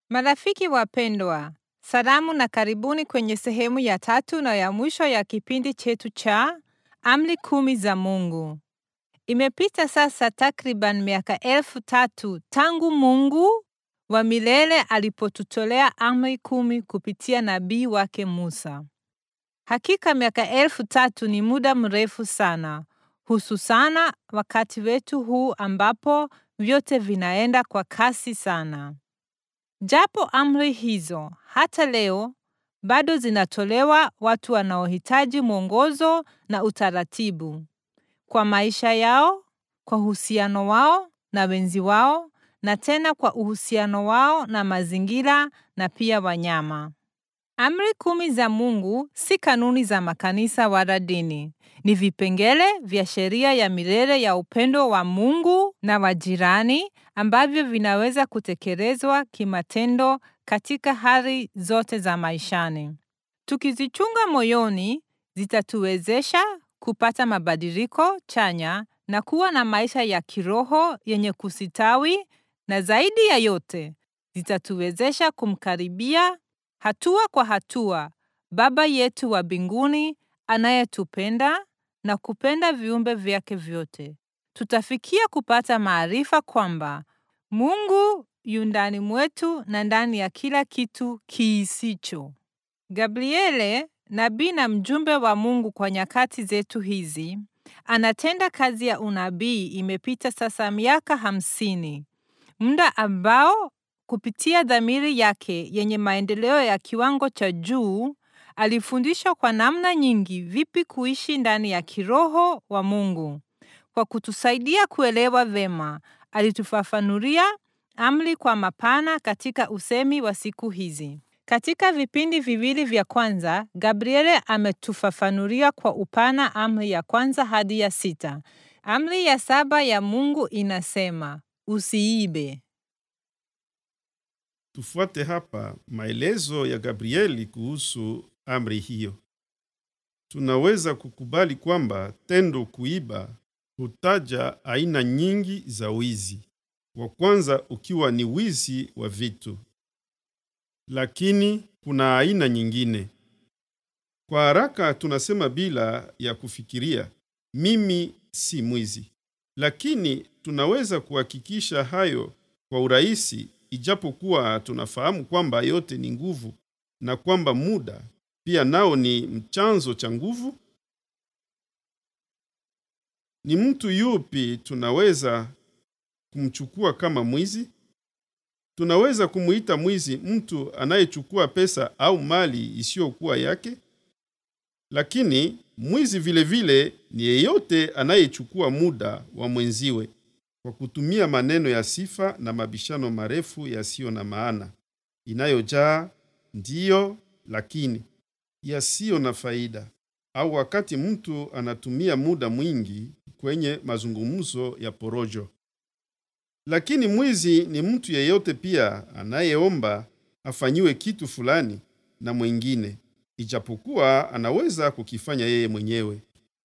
Marafiki wapendwa, salamu na karibuni kwenye sehemu ya tatu na ya mwisho ya kipindi chetu cha Amri Kumi za Mungu. Imepita sasa takriban miaka elfu tatu tangu Mungu wa milele alipotutolea amri kumi kupitia nabii wake Musa. Hakika miaka elfu tatu ni muda mrefu sana, hususana wakati wetu huu ambapo vyote vinaenda kwa kasi sana. Japo amri hizo hata leo bado zinatolewa watu wanaohitaji mwongozo na utaratibu kwa maisha yao, kwa uhusiano wao na wenzi wao, na tena kwa uhusiano wao na mazingira na pia wanyama. Amri kumi za Mungu si kanuni za makanisa wala dini. Ni vipengele vya sheria ya milele ya upendo wa Mungu na wa jirani ambavyo vinaweza kutekelezwa kimatendo katika hali zote za maishani. Tukizichunga moyoni, zitatuwezesha kupata mabadiliko chanya na kuwa na maisha ya kiroho yenye kusitawi na zaidi ya yote, zitatuwezesha kumkaribia hatua kwa hatua Baba yetu wa mbinguni anayetupenda na kupenda viumbe vyake vyote. Tutafikia kupata maarifa kwamba Mungu yu ndani mwetu na ndani ya kila kitu kiisicho. Gabriele, nabii na mjumbe wa Mungu kwa nyakati zetu hizi, anatenda kazi ya unabii. Imepita sasa miaka hamsini, muda ambao kupitia dhamiri yake yenye maendeleo ya kiwango cha juu alifundishwa kwa namna nyingi vipi kuishi ndani ya kiroho wa Mungu. Kwa kutusaidia kuelewa vema, alitufafanulia amri kwa mapana katika usemi wa siku hizi. Katika vipindi viwili vya kwanza, Gabriele ametufafanulia kwa upana amri ya kwanza hadi ya sita. Amri ya saba ya Mungu inasema, usiibe. Tufuate hapa maelezo ya Gabrieli kuhusu amri hiyo. Tunaweza kukubali kwamba tendo kuiba hutaja aina nyingi za wizi, wa kwanza ukiwa ni wizi wa vitu. Lakini kuna aina nyingine. Kwa haraka tunasema bila ya kufikiria, mimi si mwizi. Lakini tunaweza kuhakikisha hayo kwa urahisi ijapokuwa tunafahamu kwamba yote ni nguvu na kwamba muda pia nao ni mchanzo cha nguvu. Ni mtu yupi tunaweza kumchukua kama mwizi? Tunaweza kumuita mwizi mtu anayechukua pesa au mali isiyokuwa yake? Lakini mwizi vile vile ni yeyote anayechukua muda wa mwenziwe kwa kutumia maneno ya sifa na mabishano marefu yasiyo na maana, inayojaa ndiyo lakini, yasiyo na faida, au wakati mtu anatumia muda mwingi kwenye mazungumzo ya porojo. Lakini mwizi ni mtu yeyote pia anayeomba afanyiwe kitu fulani na mwingine, ijapokuwa anaweza kukifanya yeye mwenyewe.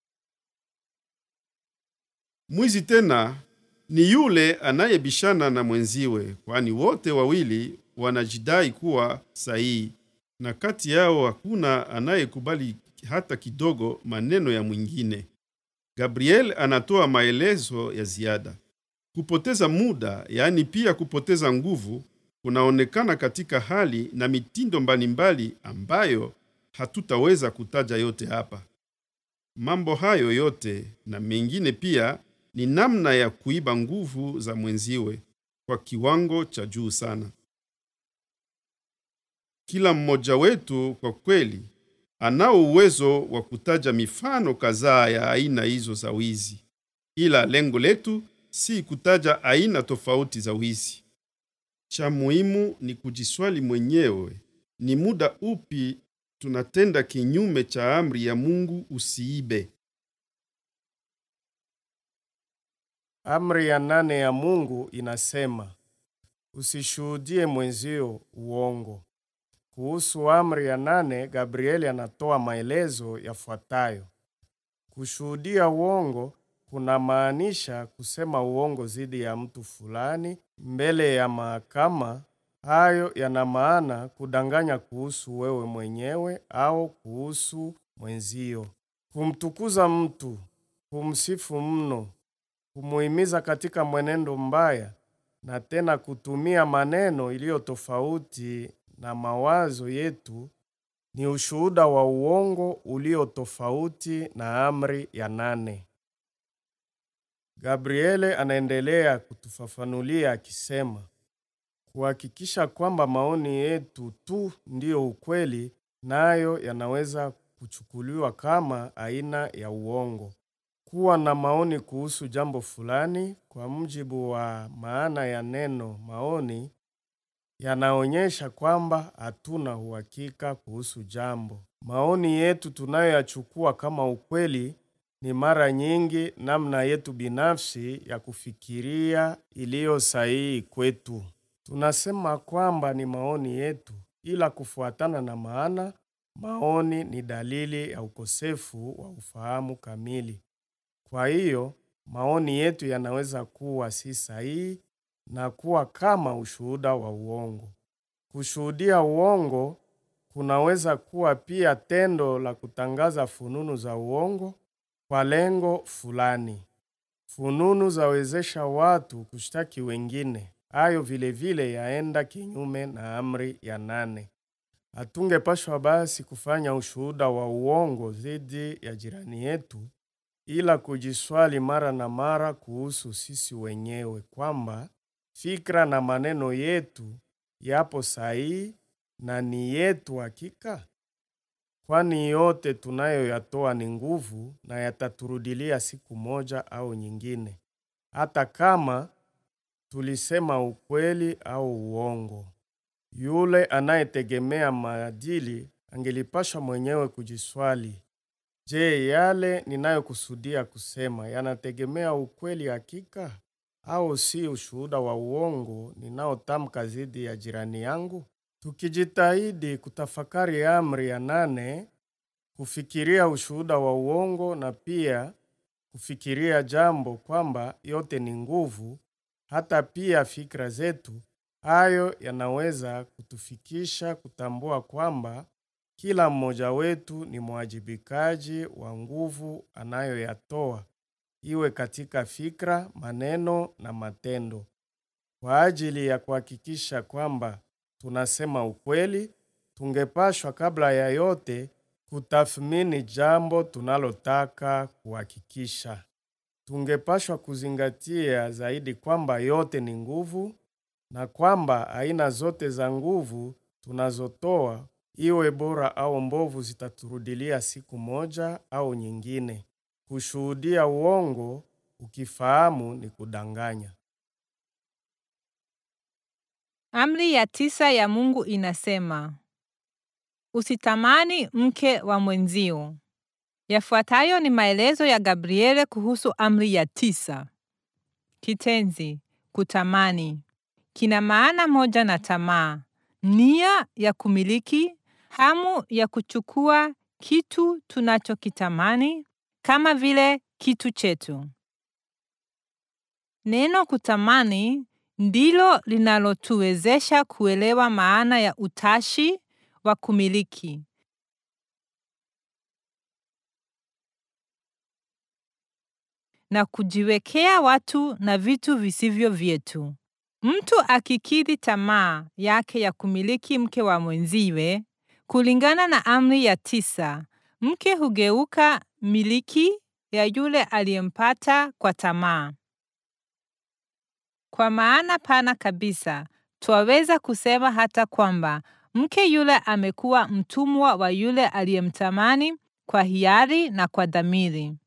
Mwizi tena ni yule anayebishana na mwenziwe, kwani wote wawili wanajidai kuwa sahihi, na kati yao hakuna anayekubali hata kidogo maneno ya mwingine. Gabriel anatoa maelezo ya ziada. Kupoteza muda, yaani pia kupoteza nguvu, kunaonekana katika hali na mitindo mbalimbali ambayo hatutaweza kutaja yote hapa. Mambo hayo yote na mengine pia ni namna ya kuiba nguvu za mwenziwe kwa kiwango cha juu sana. Kila mmoja wetu kwa kweli anao uwezo wa kutaja mifano kadhaa ya aina hizo za wizi, ila lengo letu si kutaja aina tofauti za wizi. Cha muhimu ni kujiswali mwenyewe, ni muda upi tunatenda kinyume cha amri ya Mungu usiibe. Amri ya nane ya Mungu inasema usishuhudie mwenzio uongo. Kuhusu amri ya nane, Gabrieli anatoa maelezo yafuatayo: kushuhudia uongo kunamaanisha kusema uongo dhidi ya mtu fulani mbele ya mahakama hayo yana maana kudanganya kuhusu wewe mwenyewe au kuhusu mwenzio, kumtukuza mtu, kumsifu mno, kumuhimiza katika mwenendo mbaya, na tena kutumia maneno iliyo tofauti na mawazo yetu ni ushuhuda wa uongo ulio tofauti na amri ya nane. Gabriele anaendelea kutufafanulia akisema, kuhakikisha kwamba maoni yetu tu ndiyo ukweli, nayo yanaweza kuchukuliwa kama aina ya uongo. Kuwa na maoni kuhusu jambo fulani, kwa mujibu wa maana ya neno maoni, yanaonyesha kwamba hatuna uhakika kuhusu jambo. Maoni yetu tunayoyachukua kama ukweli ni mara nyingi namna yetu binafsi ya kufikiria iliyo sahihi kwetu. Tunasema kwamba ni maoni yetu, ila kufuatana na maana, maoni ni dalili ya ukosefu wa ufahamu kamili. Kwa hiyo, maoni yetu yanaweza kuwa si sahihi na kuwa kama ushuhuda wa uongo. Kushuhudia uongo kunaweza kuwa pia tendo la kutangaza fununu za uongo kwa lengo fulani. Fununu zawezesha watu kushtaki wengine. Hayo vilevile yaenda kinyume na amri ya nane. Hatungepashwa basi kufanya ushuhuda wa uongo dhidi ya jirani yetu, ila kujiswali mara na mara kuhusu sisi wenyewe kwamba fikra na maneno yetu yapo sahihi na ni yetu hakika, kwani yote tunayoyatoa ni nguvu na yataturudilia siku moja au nyingine, hata kama tulisema ukweli au uongo. Yule anayetegemea maadili angelipashwa mwenyewe kujiswali, je, yale ninayokusudia kusema yanategemea ukweli hakika au si ushuhuda wa uongo ninaotamka dhidi ya jirani yangu? Tukijitahidi kutafakari amri ya nane, kufikiria ushuhuda wa uongo na pia kufikiria jambo kwamba yote ni nguvu, hata pia fikra zetu, hayo yanaweza kutufikisha kutambua kwamba kila mmoja wetu ni mwajibikaji wa nguvu anayoyatoa, iwe katika fikra, maneno na matendo. Kwa ajili ya kuhakikisha kwamba tunasema ukweli, tungepashwa kabla ya yote kutathmini jambo tunalotaka kuhakikisha. Tungepashwa kuzingatia zaidi kwamba yote ni nguvu na kwamba aina zote za nguvu tunazotoa, iwe bora au mbovu, zitaturudilia siku moja au nyingine. Kushuhudia uongo ukifahamu ni kudanganya. Amri ya tisa ya Mungu inasema, usitamani mke wa mwenzio. Yafuatayo ni maelezo ya Gabriele kuhusu amri ya tisa. Kitenzi kutamani kina maana moja na tamaa, nia ya kumiliki, hamu ya kuchukua kitu tunachokitamani kama vile kitu chetu. Neno kutamani ndilo linalotuwezesha kuelewa maana ya utashi wa kumiliki. na kujiwekea watu na vitu visivyo vyetu. Mtu akikidhi tamaa yake ya kumiliki mke wa mwenziwe, kulingana na amri ya tisa, mke hugeuka miliki ya yule aliyempata kwa tamaa. Kwa maana pana kabisa, twaweza kusema hata kwamba mke yule amekuwa mtumwa wa yule aliyemtamani kwa hiari na kwa dhamiri.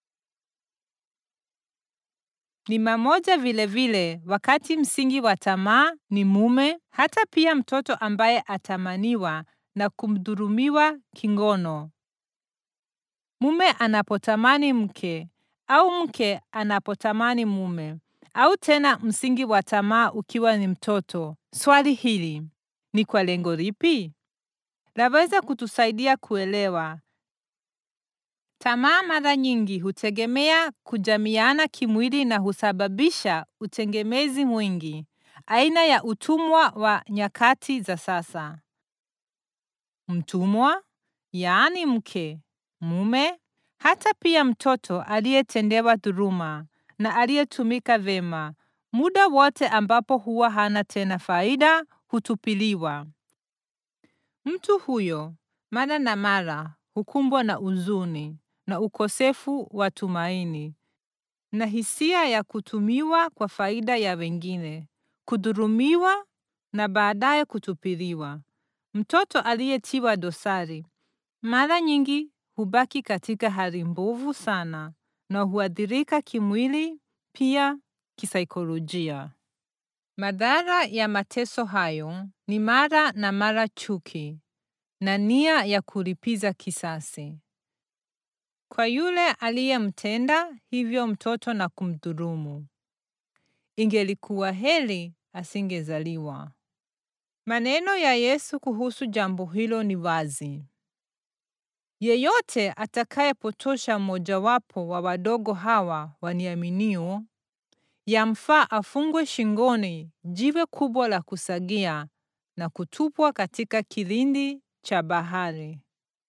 Ni mamoja vile vile, wakati msingi wa tamaa ni mume, hata pia mtoto ambaye atamaniwa na kumdhulumiwa kingono. Mume anapotamani mke au mke anapotamani mume, au tena msingi wa tamaa ukiwa ni mtoto. Swali hili ni kwa lengo lipi? Laweza kutusaidia kuelewa. Tamaa mara nyingi hutegemea kujamiana kimwili na husababisha utegemezi mwingi aina ya utumwa wa nyakati za sasa. Mtumwa, yaani mke, mume, hata pia mtoto aliyetendewa dhuluma na aliyetumika vema, muda wote ambapo huwa hana tena faida, hutupiliwa. Mtu huyo mara na mara hukumbwa na huzuni na ukosefu wa tumaini na hisia ya kutumiwa kwa faida ya wengine, kudhulumiwa na baadaye kutupiliwa. Mtoto aliyetiwa dosari mara nyingi hubaki katika hali mbovu sana na huathirika kimwili, pia kisaikolojia. Madhara ya mateso hayo ni mara na mara chuki na nia ya kulipiza kisasi kwa yule aliyemtenda hivyo mtoto na kumdhulumu. Ingelikuwa heri asingezaliwa. Maneno ya Yesu kuhusu jambo hilo ni wazi. Yeyote atakayepotosha mmojawapo wa wadogo hawa waniaminio, yamfaa afungwe shingoni jiwe kubwa la kusagia na kutupwa katika kilindi cha bahari.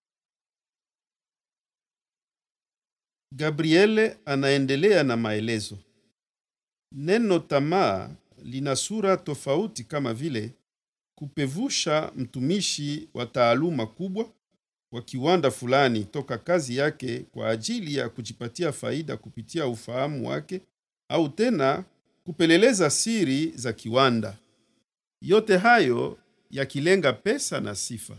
Gabriele anaendelea na maelezo. Neno tamaa lina sura tofauti kama vile kupevusha mtumishi wa taaluma kubwa wa kiwanda fulani toka kazi yake kwa ajili ya kujipatia faida kupitia ufahamu wake au tena kupeleleza siri za kiwanda. Yote hayo yakilenga pesa na sifa.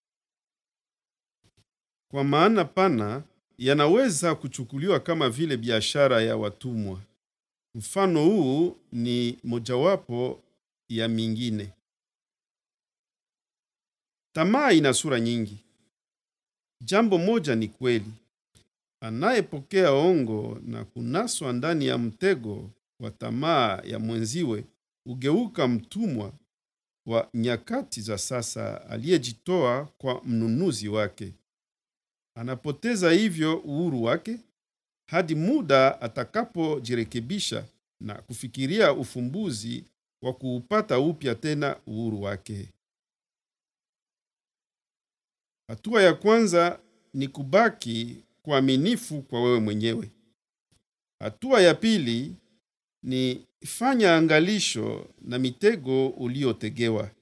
Kwa maana pana yanaweza kuchukuliwa kama vile biashara ya watumwa. Mfano huu ni mojawapo ya mingine. Tamaa ina sura nyingi. Jambo moja ni kweli, anayepokea ongo na kunaswa ndani ya mtego wa tamaa ya mwenziwe hugeuka mtumwa wa nyakati za sasa aliyejitoa kwa mnunuzi wake. Anapoteza hivyo uhuru wake hadi muda atakapojirekebisha na kufikiria ufumbuzi wa kuupata upya tena uhuru wake. Hatua ya kwanza ni kubaki kuaminifu kwa wewe mwenyewe. Hatua ya pili ni fanya angalisho na mitego uliotegewa.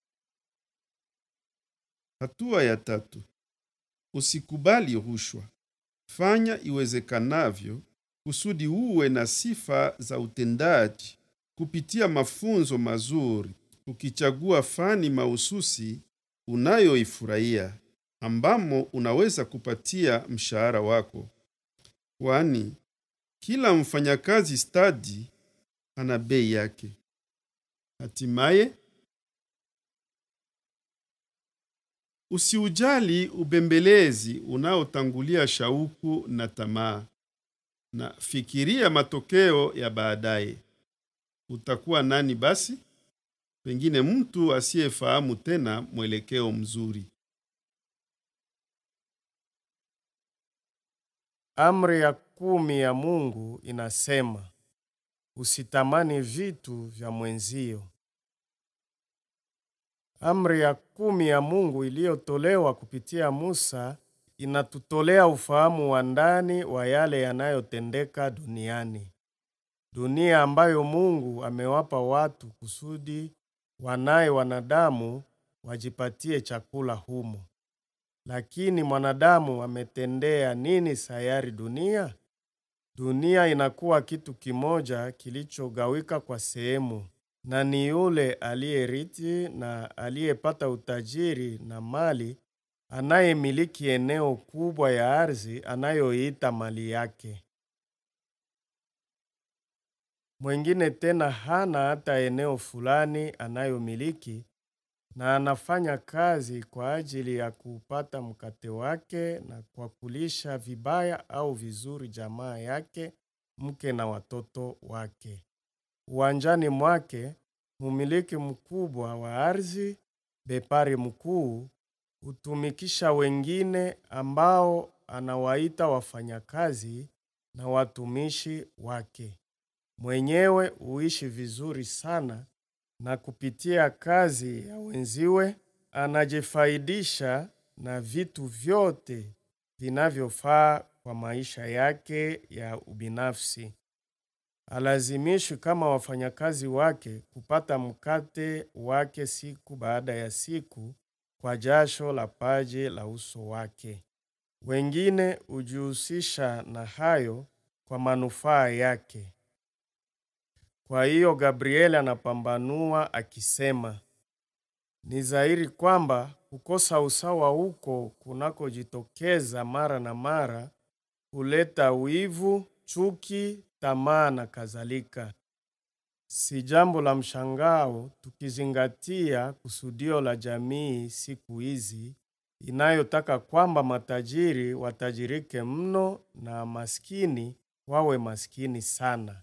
Hatua ya tatu, usikubali rushwa. Fanya iwezekanavyo kusudi uwe na sifa za utendaji kupitia mafunzo mazuri, ukichagua fani mahususi unayoifurahia ambamo unaweza kupatia mshahara wako, kwani kila mfanyakazi stadi ana bei yake. Hatimaye, usiujali ubembelezi unaotangulia shauku na tamaa, na fikiria matokeo ya baadaye. Utakuwa nani basi? Pengine mtu asiyefahamu tena mwelekeo mzuri. Amri ya kumi ya Mungu inasema usitamani vitu vya mwenzio. Amri ya kumi ya Mungu iliyotolewa kupitia Musa inatutolea ufahamu wa ndani wa yale yanayotendeka duniani, dunia ambayo Mungu amewapa watu kusudi wanaye wanadamu wajipatie chakula humo. Lakini mwanadamu ametendea nini sayari dunia? Dunia inakuwa kitu kimoja kilichogawika kwa sehemu, na ni yule aliyerithi na aliyepata utajiri na mali anayemiliki eneo kubwa ya ardhi anayoiita mali yake. Mwingine tena hana hata eneo fulani anayomiliki na anafanya kazi kwa ajili ya kupata mkate wake na kwa kulisha vibaya au vizuri jamaa yake, mke na watoto wake. Uwanjani mwake, mumiliki mkubwa wa ardhi, bepari mkuu, hutumikisha wengine ambao anawaita wafanyakazi na watumishi wake. Mwenyewe huishi vizuri sana na kupitia kazi ya wenziwe anajifaidisha na vitu vyote vinavyofaa kwa maisha yake ya ubinafsi. Alazimishwi kama wafanyakazi wake kupata mkate wake siku baada ya siku kwa jasho la paji la uso wake. Wengine hujihusisha na hayo kwa manufaa yake. Kwa hiyo Gabrieli anapambanua akisema, ni dhahiri kwamba kukosa usawa huko kunakojitokeza mara na mara huleta wivu, chuki, tamaa na kadhalika. Si jambo la mshangao tukizingatia kusudio la jamii siku hizi inayotaka kwamba matajiri watajirike mno na maskini wawe maskini sana.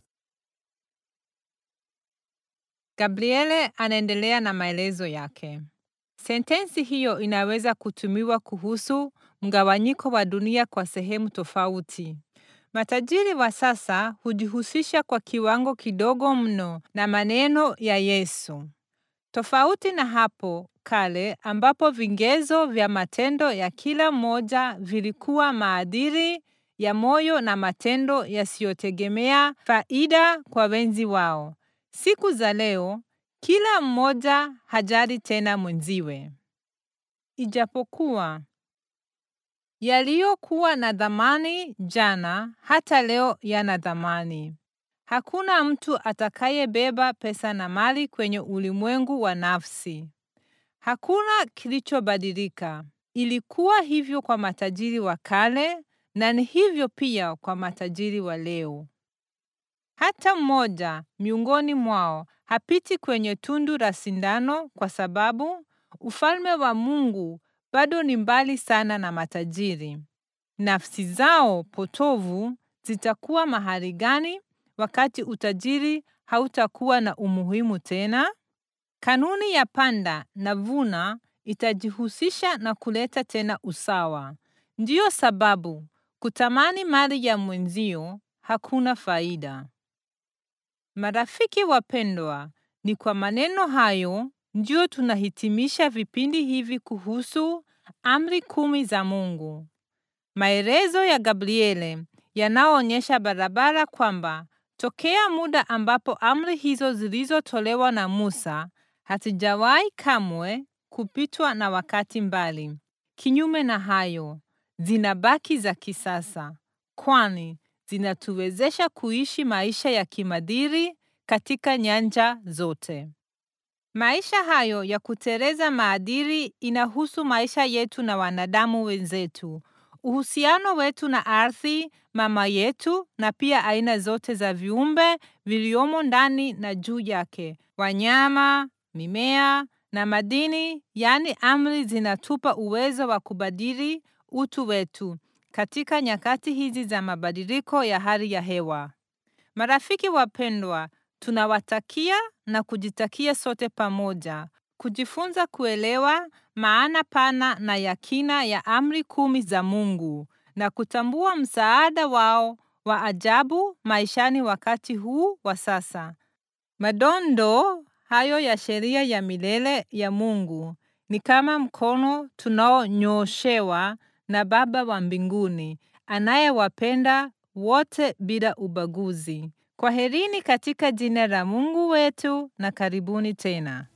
Gabriele anaendelea na maelezo yake. Sentensi hiyo inaweza kutumiwa kuhusu mgawanyiko wa dunia kwa sehemu tofauti. Matajiri wa sasa hujihusisha kwa kiwango kidogo mno na maneno ya Yesu. Tofauti na hapo kale ambapo vigezo vya matendo ya kila mmoja vilikuwa maadili ya moyo na matendo yasiyotegemea faida kwa wenzi wao. Siku za leo kila mmoja hajali tena mwenziwe. Ijapokuwa yaliyokuwa na dhamani jana hata leo yana dhamani. Hakuna mtu atakayebeba pesa na mali kwenye ulimwengu wa nafsi. Hakuna kilichobadilika. Ilikuwa hivyo kwa matajiri wa kale na ni hivyo pia kwa matajiri wa leo. Hata mmoja miongoni mwao hapiti kwenye tundu la sindano kwa sababu ufalme wa Mungu bado ni mbali sana na matajiri. Nafsi zao potovu zitakuwa mahali gani wakati utajiri hautakuwa na umuhimu tena? Kanuni ya panda na vuna itajihusisha na kuleta tena usawa. Ndiyo sababu kutamani mali ya mwenzio hakuna faida. Marafiki wapendwa, ni kwa maneno hayo ndio tunahitimisha vipindi hivi kuhusu amri kumi za Mungu. Maelezo ya Gabriele yanaonyesha barabara kwamba tokea muda ambapo amri hizo zilizotolewa na Musa hazijawahi kamwe kupitwa na wakati mbali. Kinyume na hayo, zinabaki za kisasa, kwani zinatuwezesha kuishi maisha ya kimadiri katika nyanja zote. Maisha hayo ya kuteleza maadili inahusu maisha yetu na wanadamu wenzetu, uhusiano wetu na ardhi mama yetu, na pia aina zote za viumbe viliomo ndani na juu yake, wanyama, mimea na madini. Yaani, amri zinatupa uwezo wa kubadili utu wetu katika nyakati hizi za mabadiliko ya hali ya hewa. Marafiki wapendwa, tunawatakia na kujitakia sote pamoja kujifunza kuelewa maana pana na ya kina ya amri kumi za Mungu na kutambua msaada wao wa ajabu maishani wakati huu wa sasa. Madondo hayo ya sheria ya milele ya Mungu ni kama mkono tunaonyoshewa na Baba wa mbinguni anayewapenda wote bila ubaguzi. Kwaherini katika jina la Mungu wetu na karibuni tena.